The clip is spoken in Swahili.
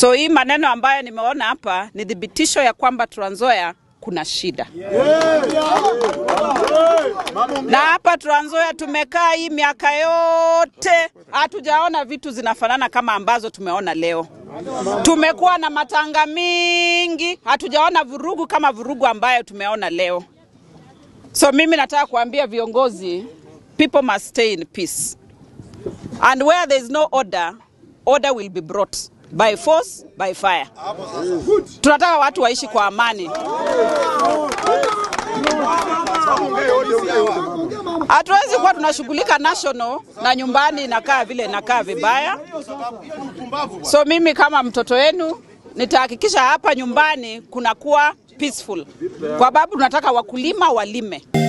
So hii maneno ambayo nimeona hapa ni thibitisho ya kwamba Trans Nzoia kuna shida. Na hapa Trans Nzoia tumekaa hii miaka yote hatujaona vitu zinafanana kama ambazo tumeona leo. Tumekuwa na matanga mingi, hatujaona vurugu kama vurugu ambayo tumeona leo. So mimi nataka kuambia viongozi, people must stay in peace. And where there is no order, order will be brought by force, by fire. Tunataka watu waishi kwa amani. Hatuwezi kuwa tunashughulika national na nyumbani inakaa vile inakaa vibaya. So mimi kama mtoto wenu nitahakikisha hapa nyumbani kunakuwa peaceful, kwa sababu tunataka wakulima walime.